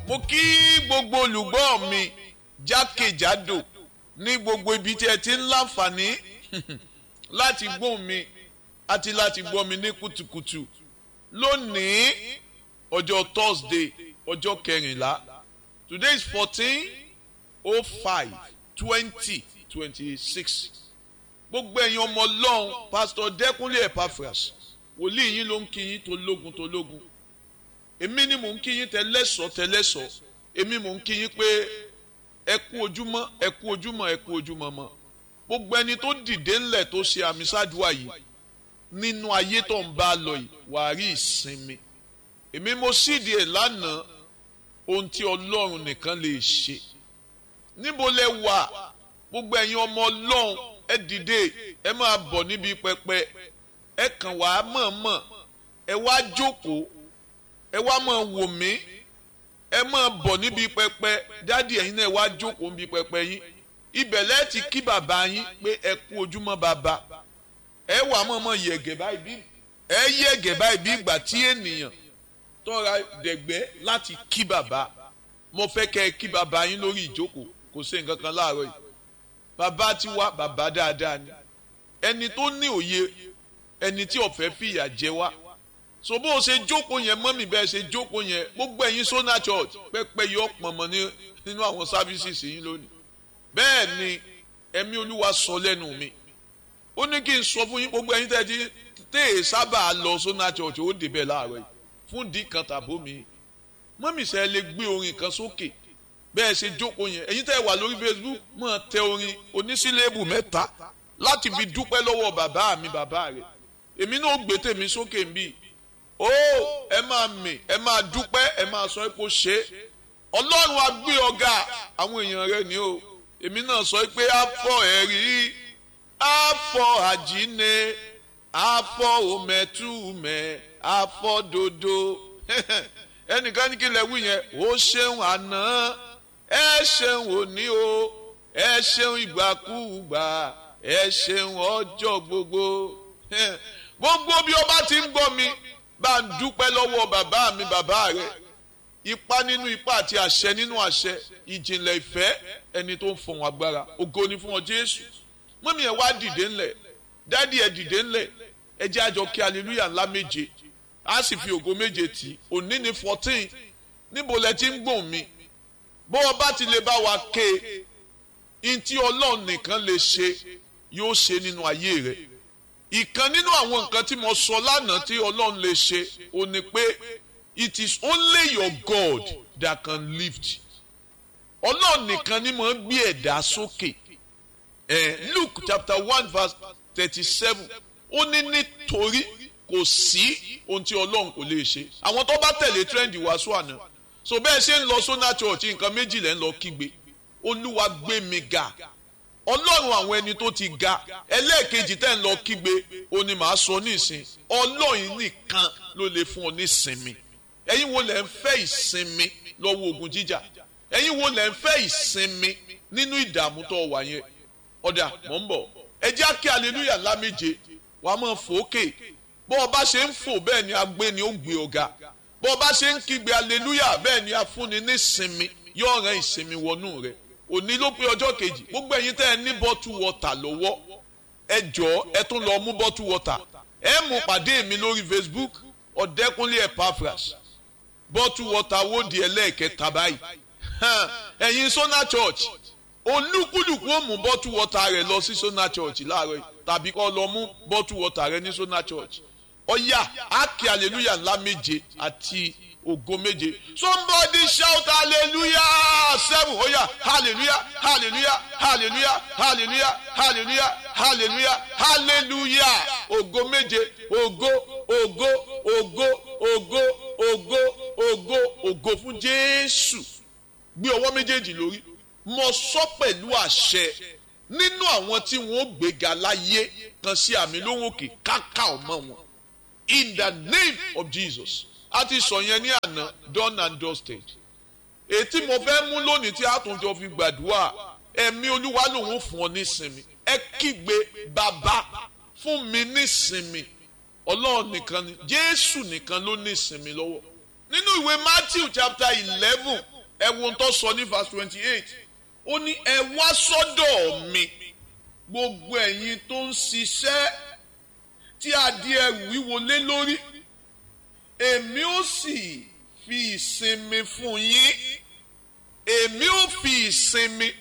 mo kí gbogbo olùgbọ́ mi jákèjádò ní gbogbo ibi tí ẹ ti ń láǹfààní láti gbóhùn mi àti láti gbọ́ mi ní kùtùkùtù lónìí ọjọ́ Thursday ọjọ́ kẹrìnlá today is fourteen oh five twenty twenty six gbogbo ẹ̀yin ọmọ ọlọ́run pásítọ̀ dẹ́kunlé epaphras wòlíì yín ló ń kí yín tó lógun tó lógun èmi ni mò ń kí yín tẹ́lẹ́sọ̀ tẹ́lẹ́sọ̀ èmi mò ń kí yín pé ẹ kú ojúmọ́ ẹ kú ojúmọ́ ẹ kú ojúmọ́ mọ́ gbogbo ẹni tó dìde ńlẹ̀ tó ṣe àmì ṣáàdúrà yìí nínú ayé tó ń bá a lọ yìí wàá rí ìsinmi èmi mo sídìí ẹ̀ lánàá ohun tí ọlọ́run nìkan lè ṣe níbo lẹ wà gbogbo ẹ̀yin ọmọ ọlọ́run ẹ dìde ẹ máa bọ̀ níbi pẹpẹ ẹ kàn wá mọ̀ọ́mọ̀ ẹ wá jókòó ẹ wá máa wò mí ẹ máa bọ̀ níbi pẹpẹ dádì ẹ̀yin náà ẹ wá jókòó níbi pẹpẹ yín ibẹ̀ lẹ́ẹ̀tì kí bàbá yín pé ẹ kú ojúmọ́ bàbá ẹ wà mọ̀ọ́mọ̀ yẹ̀gẹ̀ báyìí bí ẹ yẹ̀gẹ̀ báyìí bí ìgbà tí ènìyàn tọ́ra dẹ̀gbẹ́ láti kí bàbá mo fẹ́ kẹ́ ẹ kí bàbá yín lórí ìjókòó kò sí nǹkan kan láàárọ̀ yìí bàbá ti wá bàbá dáadáa ni ẹni tó ní òye ẹni tí ọ̀fẹ́ fìyà jẹ wá so bó o ṣe jókòó yẹn mọ́mì bẹ́ẹ̀ ṣe jókòó yẹn gbogbo ẹ̀yin Sona Church pẹ́pẹ́ yọ pọ̀nmọ́ nínú àwọn sáfísìsì yín lónìí bẹ́ẹ̀ ni ẹ̀mí olúwa sọ lẹ́nu mi ó ní kí n sọ fún yín gbogbo ẹ̀yin tẹ́ ti tẹ́ ẹ̀ sábà lọ Sona Church ó débẹ̀ láàárọ̀ yìí fún dì kan tàbó mi mọ́mì sẹ́ lè gbé orin kan sókè bẹ́ẹ̀ ṣe jókòó yẹn ẹ̀yin tẹ́ wà lórí Facebook máa tẹ orin onísílẹ̀bù mẹ́ta láti fi dúpẹ́ lọ́wọ́ bàbá mi bàbá rẹ̀ èmi náà gbé tèmi sókè ń bì ó ẹ máa mì ẹ máa dúpẹ́ ẹ máa sọ pé ó ṣe é ọlọ́run á gbé ọ̀gá àwọn èèyàn rẹ̀ ni o èmi náà sọ pé á fọ ẹ̀rí á fọ àjínde á fọ òmẹ̀túmẹ̀ á fọ dodo ẹnìkan ní kí lè wí yẹn ó ṣeun àná ẹ ṣeun òní o ẹ ṣeun ìgbàkúùgbà ẹ ṣeun ọjọ́ gbogbo gbogbo bí o bá ti ń gbọ́ mi bá ń dúpẹ́ lọ́wọ́ bàbá mi bàbá rẹ̀ ipá nínú ipá àti àṣẹ nínú àṣẹ ìjìnlẹ̀ ìfẹ́ ẹni tó ń fọ̀hún agbára ògo ni fún ọ Jésù mọ́mí ẹ̀ wá dìde ńlẹ̀ dádì ẹ̀ dìde ńlẹ̀ ẹ jẹ́ àjọ kí hallelujah ńlá méje a sì fi ògo méje tì òní ní fourteen níbo lẹ ti ń gbòòn mi bó o bá ti lè bá wa ké ntí ọlọ́run nìkan lè ṣe yóò ṣe nínú ayé rẹ̀ ìkan nínú àwọn nǹkan tí mo sọ lánàá tí ọlọ́run lè ṣe ò ní pé it is only your God that can lift ọlọ́run nìkan ni mo ń gbé ẹ̀dá sókè eh, Luke chapter one verse thirty-seven ó ní nítorí kò sí ohun tí ọlọ́run kò lè ṣe àwọn tó bá tẹ̀lé trend wàásù àná so bẹ́ẹ̀ ṣe ń lọ Sona Church nǹkan méjì lẹ́ ń lọ kígbe olúwa gbé mi ga ọlọ́run àwọn ẹni tó ti ga ẹlẹ́ẹ̀kejì tẹ́ ń lọ kígbe ó ní màá sọ nísìn ọlọ́run nìkan ló lè fún ọ nísinmi ẹ̀yin wo lẹ́ ń fẹ́ ìsinmi lọ́wọ́ ogun jíjà ẹ̀yin wo lẹ́ ń fẹ́ ìsinmi nínú ìdààmú tó wà yẹn ọ̀dà mọ̀ ń bọ̀ ẹ jẹ́ kí aleluya ńlá méje wàá mọ̀ fòókè bó o bá ṣe ń fò bẹ́ẹ̀ ni agbé ni ó gbé ọ̀gá bó o bá ṣe ń kígbe aleluya bẹ́ẹ̀ ni afúnni nísinmi yóò rán ìsinmi wọnú rẹ̀ òní ló pé ọjọ́ kejì gbogbo ẹ̀yin tẹ́ ẹ ní bọ́tù wọ́tà lọ́wọ́ ẹ jọ̀ọ́ ẹ tún lọ mú bọ́tù wọ́tà ẹ mú pàdé mi lórí Facebook ọ̀dẹ́kunlé Epaphras bọ́tù wọ́tà wó di ẹlẹ́ẹ̀kẹta báyìí ẹ̀yin Sona Church olúkúlùkù ó mú bọ́tù wọ́tà rẹ̀ lọ sí Sona Church láàárọ̀ yìí tàbí kó lọ mú bọ́tù wọ́tà rẹ̀ ní Sona Church ọ̀yà ákì hallelujah ńlá méje àti ògo méje somebody shout hallelujah seven oya hallelujah hallelujah hallelujah hallelujah hallelujah hallelujah hallelujah ògo méje ògo ògo ògo ògo ògo ògo ògo fún jésù gbé ọwọ́ méjèèjì lórí mo sọ pẹ̀lú àṣẹ nínú àwọn tí wọ́n gbéga láyé kan sí àmì lóhùn òkè káká ọmọ wọn in the name of jesus a ti sọ yẹn ní àná done and dusted ètí mo fẹ́ mú lónìí tí a tún jọ fi gbàdúrà ẹ̀mí olúwa lòun ò fún ọ nísinmi ẹ kígbe bàbá fún mi nísinmi ọlọ́run nìkan ni jésù nìkan ló nísinmi lọ́wọ́ nínú ìwé matthew chapter eleven ẹ wo ohun tó sọ ní verse twenty eight ó ní ẹ wá sọ́dọ̀ mi gbogbo ẹ̀yin tó ń ṣiṣẹ́ tí a di ẹrù wíwo lé lórí èmi ó sì fi ìsinmi fún yín èmi ó fi ìsinmi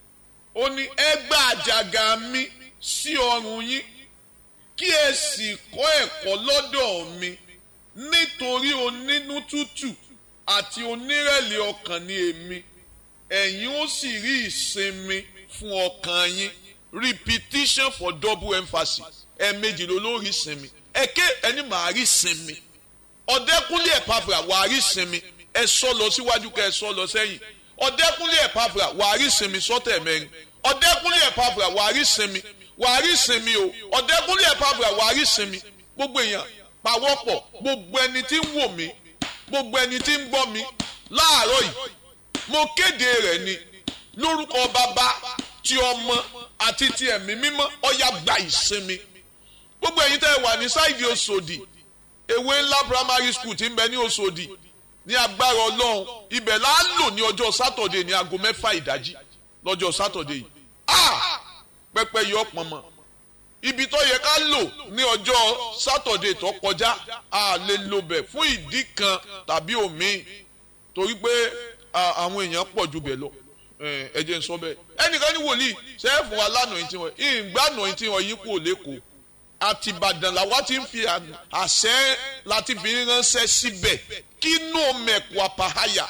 ó ní ẹ gba àjàgà mi sí ọrùn yín kí ẹ sì kọ́ ẹ̀kọ́ lọ́dọ̀ mi nítorí onínú tútù àti onírẹ̀lẹ̀ ọkàn ni èmi ẹ̀yin ó sì rí ìsinmi fún ọkàn yín repetition for double emphasis ẹ̀ẹ̀mejì ló ló rí ìsinmi ẹ̀kẹ́ ẹni màá rí ìsinmi ọ̀dẹ́kúnlé ẹ̀pàfà wàá rí ìsinmi ẹ sọ lọ síwájú kẹ ẹ sọ lọ sẹ́yìn ọ̀dẹ́kúnlé ẹ̀pàfà wàá rí ìsinmi sọ́tẹ̀ mẹ́rin ọ̀dẹ́kúnlé ẹ̀pàfà wàá rí ìsinmi wàá rí ìsinmi o ọ̀dẹ́kúnlé ẹ̀pàfà wàá rí ìsinmi gbogbo èèyàn pawọ́pọ̀ gbogbo ẹni tí ń wò mí gbogbo ẹni tí ń gbọ́ mi láàárọ̀ yìí mo kéde rẹ̀ ni lórúkọ bàbá ti ọmọ àti ti ẹ̀mí mímọ́ ọ̀yà gba ìsinmi gbogbo ẹ̀yin tẹ́ ẹ wà ní sáìdì Òṣòdì ewé ńlá primary school tí ń bẹ ní Òṣòdì ní agbára Ọlọ́run ibẹ̀ là á lò ní ọjọ́ sátọ̀dé ní aago mẹ́fà ìdájí lọ́jọ́ sátọ̀dé yìí ah pẹpẹ yọ pọnmọ ibi tó yẹ ká lò ní ọjọ́ sátọ̀dé tó kọjá a lè lò bẹ̀ fún ìdí kan tàbí òmíì torí pé àwọn èèyàn pọ̀ ju bẹ̀ lọ ẹ jẹ́ n sọ bẹ́ẹ̀ ẹnìkan ní wòlíì sẹ́ẹ̀fù wa lánàá yìí tí wọ́n ìgbànà yìí tí wọ́n yí kú lẹ́kọ̀ọ́ àti Ìbàdàn làwa ti ń fi àṣẹ láti fi ránṣẹ́ síbẹ̀ kí inú mẹ̀kù àpáháyà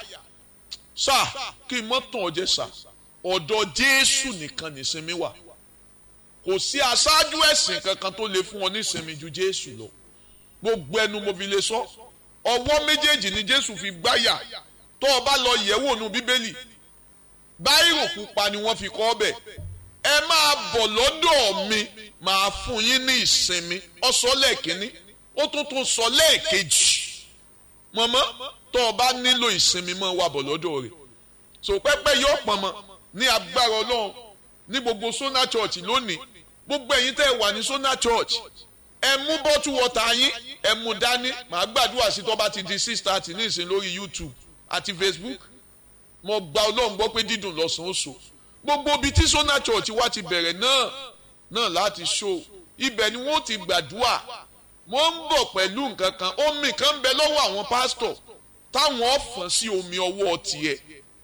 sá kí n mọ́ tàn ọjẹ́ sá ọ̀dọ̀ Jésù nìkan nìsinmi wà kò sí aṣáájú ẹ̀sìn kankan tó lè fún ọ nísinmi ju Jésù lọ gbogbo ẹnu mo fi lè sọ ọwọ́ méjèèjì ni Jésù fi gbáyà tó o bá lọ yẹ̀wò nu Bíbélì báírò pupa ni wọ́n fi kọ́ ọ bẹ̀ ẹ máa bọ̀ lọ́dọ̀ mi máa fún yín ní ìsinmi ó sọ lẹ́ẹ̀kínní ó tún tún sọ lẹ́ẹ̀kejì mọ̀mọ́ tó o bá nílò ìsinmi máa wà bọ̀ lọ́dọ̀ rẹ̀ so pẹ́pẹ́ yóò pọ̀nmọ́ ní agbára Ọlọ́run ní gbogbo Sona Church lónìí gbogbo ẹ̀yin tẹ́ ẹ wà ní Sona Church ẹ mú bọ́tù wọ́tà yín ẹ mú dání màá gbàdúrà sí tó bá ti di six thirty ní ìsìn lórí YouTube àti Facebook mo gba Ọlọ́run gbọ́ pé dídùn lọ́sàn-án oṣù gbogbo ibi tí Sona Church wá ti bẹ̀rẹ̀ náà náà láti ṣó ibẹ̀ ni wọ́n ti gbàdúrà wọ́n ń bọ̀ pẹ̀lú nǹkan kan omi kan ń bẹ lọ́wọ́ àwọn pásítọ̀ táwọn ọ̀fọ̀n sí omi ọwọ́ tiẹ̀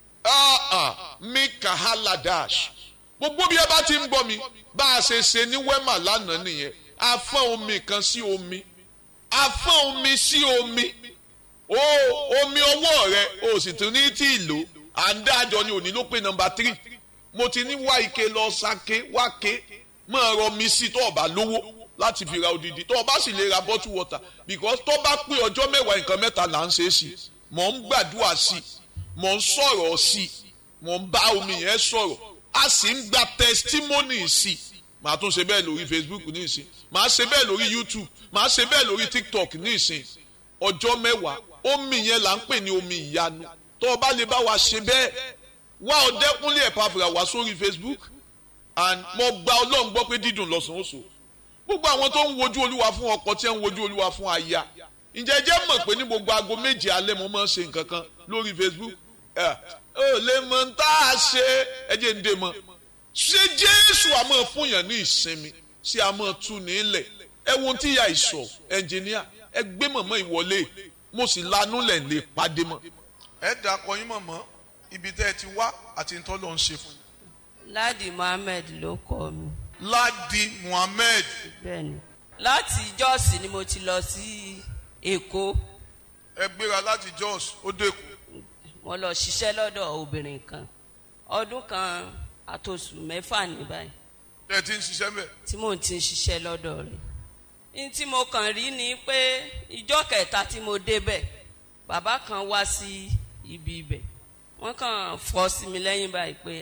mi kàhálà dash gbogbo bí ẹ bá ti ń gbọ́ mi bá a ṣe ṣe ní wẹ́mà lánàá nìyẹn a fọ́n omi kan sí omi a fọ́n omi sí omi o omi ọwọ́ rẹ o sì tún ní tí ì lò à ń dájọ ni òní ló pé nọ́mbà tírì mo ti ní wá ike lọ sake wá ké máa rọ mi sí tó o bá lówó láti fi ra odidi tó o bá sì lè ra bottle water because tó bá pé ọjọ́ mẹ́wàá nǹkan mẹ́ta là ń ṣe é sí mò ń gbàdúrà sí mò ń sọ̀rọ̀ sí mò ń bá omi yẹn sọ̀rọ̀ a sì ń gba testimony sí màá tún ṣe bẹ́ẹ̀ lórí Facebook ní ìsìn màá ṣe bẹ́ẹ̀ lórí YouTube màá ṣe bẹ́ẹ̀ lórí TikTok ní ìsìn ọjọ́ mẹ́wàá omi yẹn là ń pè ní omi ìyanu tó o bá lè bá wa ṣe bẹ́ẹ̀ wá ọdẹkùnlé ẹ̀pàfìrà wá sórí Facebook and mo gba ọlọ́run gbọ́ pé dídùn lọ́sàn-án oṣù gbogbo àwọn tó ń wojú olúwa fún ọkọ tí ń wojú olúwa fún aya ǹjẹ́ jẹ́ mọ̀ pé ní gbogbo aago méje alẹ́ mo máa ń ṣe nǹkan kan lórí Facebook ẹ ò lè mọ tá a ṣe ẹ jẹ́ ń dé mọ́ ṣé Jésù àmọ́ fún yàn ní ìsinmi ṣé àmọ́ tú ní ilẹ̀ ẹ wo tí ìyá ìsọ̀ ẹnjìníà ẹ gbé mọ̀mọ́ ìwọlé mo sì lanú lẹ̀ lè pàdé mọ́. ẹ dà kọyín mọ̀mọ́ ibi tẹ́ ẹ ti wá àti ń tọ́ lọ ń ṣe fún. Ladi Muhammed ló kọ mi. Ladi Muhammed. Bẹ́ẹ̀ni láti Jọ́ọ̀sì ni mo ti lọ sí Èkó. ẹ gbéra láti Jos ó dẹ́kun. Mo lọ ṣiṣẹ́ lọ́dọ̀ obìnrin kan ọdún kan àtòsù mẹ́fà ní báyìí ẹ ti ń ṣiṣẹ́ mẹ́. tí mò ń ti ń ṣiṣẹ́ lọ́dọ̀ rẹ̀. ní tí mo kàn rí ni pé ìjọ́ kẹta tí mo débẹ̀ bàbá kan wá sí ibi ibẹ̀ wọ́n kàn fọ́ sí mi lẹ́yìn báyìí pé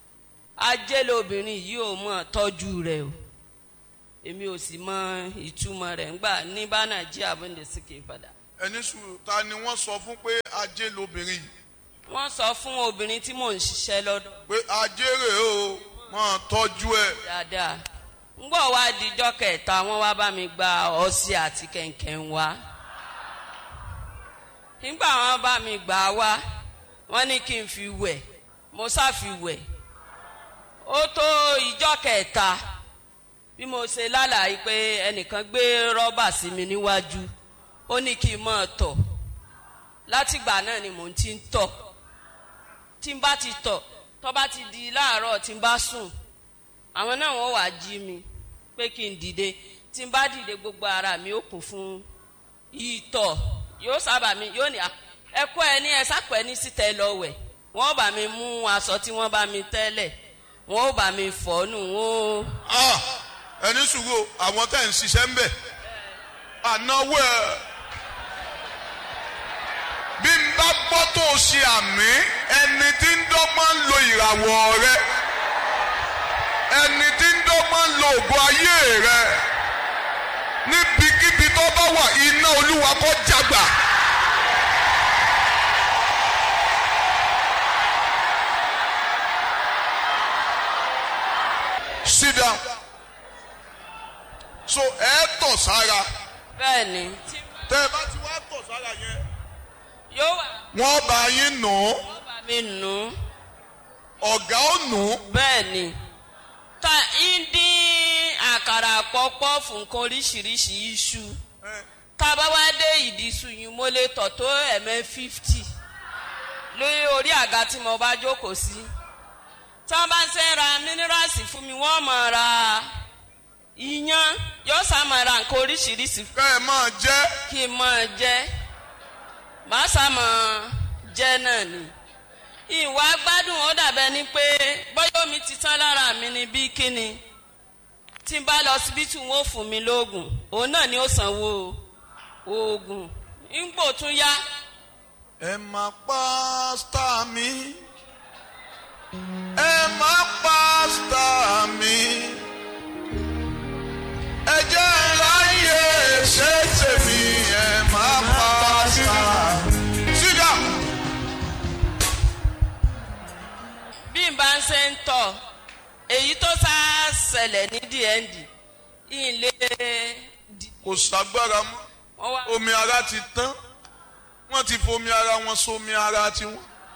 ajé lobìnrin yìí ò mọ̀ tọ́jú rẹ̀ o èmi ò sì mọ ìtumọ̀ rẹ̀ ńgbà ní bá nàìjíríà bó ń de síkè padà. ẹni sùúrù ta ni wọ́n sọ fún pé ajé lobìnrin yìí. wọ́n sọ fún obìnrin tí mò ń ṣiṣẹ́ lọ́dọ̀. pé ajé rèé o máa tọ́jú ẹ̀. dáadáa ńgbọ́ wá dijọ́ kẹta wọ́n wá bá mi gba ọṣẹ àti kẹ̀kẹ́ wá nígbà wọ́n bá mi gbà wá wọ́n ní kí n fi wẹ̀ mo sá fi wẹ̀ ó tó ìjọ kẹta bí mo ṣe lálàyé pé ẹnìkan gbé rọ́bà sí mi níwájú ó ní kí n máa tọ̀ látìgbà náà ni mò ń ti ń tọ̀ tí n bá ti tọ̀ tó bá ti di láàárọ̀ tí n bá sùn àwọn náà wọ́n wàá jí mi pé kí n dìde tí n bá dìde gbogbo ara mi ó kún fún ìtọ̀ yóò sábà mi yóò ní ẹkọ ẹ ní ẹ sápẹ ní síta lọ wẹ̀ wọ́n bá mi mú aṣọ tí wọ́n bá mi tẹ́lẹ̀ wọ́n bá mi fọ̀ nù wọ́n. Ah, ẹni sùúrù àwọn tẹ̀ ń ṣiṣẹ́ ń bẹ̀ ànáwó ẹ̀ bí n bá gbọ́ tó o ṣe àmì ẹni tí ń dọ́gbọ́n ń lo ìràwọ̀ rẹ ẹni tí ń dọ́gbọ́n ń lo ògo ayé rẹ níbikíbi tó bá wà iná olúwa kó jágbà. sit down so ẹ tọ̀ sára bẹ́ẹ̀ ni tí tẹ́ ẹ bá ti wá tọ̀ sára yẹn yóò wà wọ́n bá yín nù ú wọ́n bá mi nù ú ọ̀gá ó nù ú bẹ́ẹ̀ ni ta ń dín àkàrà pọ́pọ́ fún nǹkan oríṣiríṣi iṣu tá a bá wá dé ìdí iṣu yìí mo lè tọ̀ tó ẹ̀mẹ́ fífítì lórí orí àga tí mo bá jókòó sí tí wọ́n bá ń ṣe ra mínírààsì fún mi wọ́n máa ra iyán yóò sá máa ra nǹkan oríṣiríṣi kẹ́ ẹ máa jẹ́ kí n máa jẹ́ màá sá máa jẹ́ náà ni ìwà gbádùn ó dàbẹ́ ni pé bọ́yọ̀ mi ti tán lára mi ni bí kíni tí n bá lọ síbítù wọn ò fún mi lóògùn òun náà ni ó sanwó oògùn ńgbò tún yá ẹ máa pa star mi ẹ máa pa star mi ẹ jẹ́ láyé ṣe tèmi ẹ máa pa star. sit down. bí n bá ń ṣe ń tọ̀ èyí tó sá ṣẹlẹ̀ ní dnd ilé kò ságbára mọ́ wọn wá omi ara ti tán wọ́n ti fomi ara wọn sómi ara tiwọn.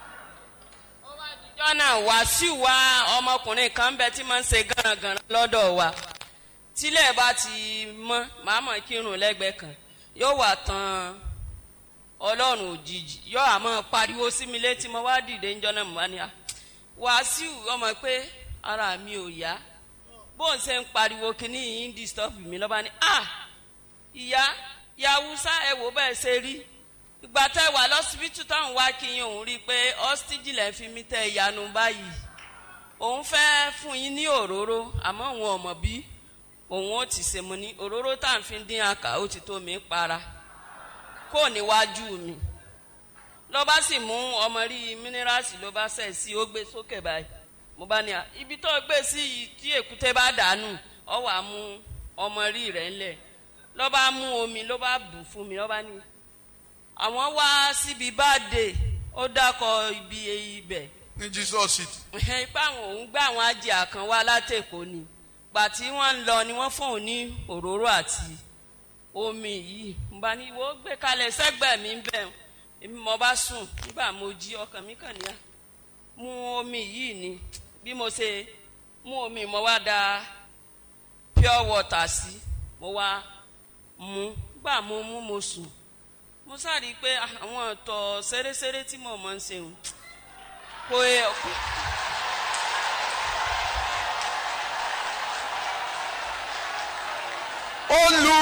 ọjọ́ náà wàásù wa ọmọkùnrin kan bẹ tí máa ń ṣe gánragànra lọ́dọ̀ wa tílẹ̀ bá ti mọ́ màá mọ̀ kírun lẹ́gbẹ̀ẹ́ kan yóò wà tán ọlọ́run òjijì yóò àmọ́ pariwo sí mi létí mo wá dìde ńjọ́ náà mo wá ní à wàásù ọmọ pé ara mi ò yá bó ń ṣe ń pariwo kínní yìí ń disturb mi lọ́ba ní à ìyá yàwùsá ẹ wò bẹ́ẹ̀ ṣe rí ìgbà tẹ wà lọ́sibítù táwọn wá kí yín òun rí i pé ọ́stíjì lẹ́ fi mí tẹ ìyanu báyìí òun fẹ́ fún yín ní òróró àmọ́ òun ọ̀mọ̀ bí òun ó ti ṣe mo ní òróró tá à ń fi dín àkà ó ti tó mi para kó níwájú mi ló bá sì mú ọmọ rí mínírààsì ló bá sẹ̀ sí ó gbé sókè báyìí mo bá ní à ibi tó gbé sí yìí tí èkúté bá dànù ọ wà mú ọmọ rí rẹ̀ ńlẹ̀ ló bá mú omi ló bá bù fún mi ló bá ní àwọn wá síbi báde ó dákọ ibi ibẹ̀ ní jesus city. ipa àwọn òun gbá àwọn ajá kan wá látẹ̀kọ́ ni gbà tí wọ́n ń lọ ni wọ́n fún òun ní òróró àti omi yìí mo bá ní wo gbé kalẹ̀ sẹ́gbẹ̀ẹ́ mi bẹ́ẹ̀ èmi mo bá sùn nígbà mo jí ọkàn mi kàn níyà mú omi yìí ni bí mo ṣe mú omi mo wá da pure water sí mo wá mú gbà mo mú mo sùn mo sáré pé àwọn ọ̀tọ̀ ṣeréṣeré tí mo mọ̀ ń ṣe o kò ẹ kò. olú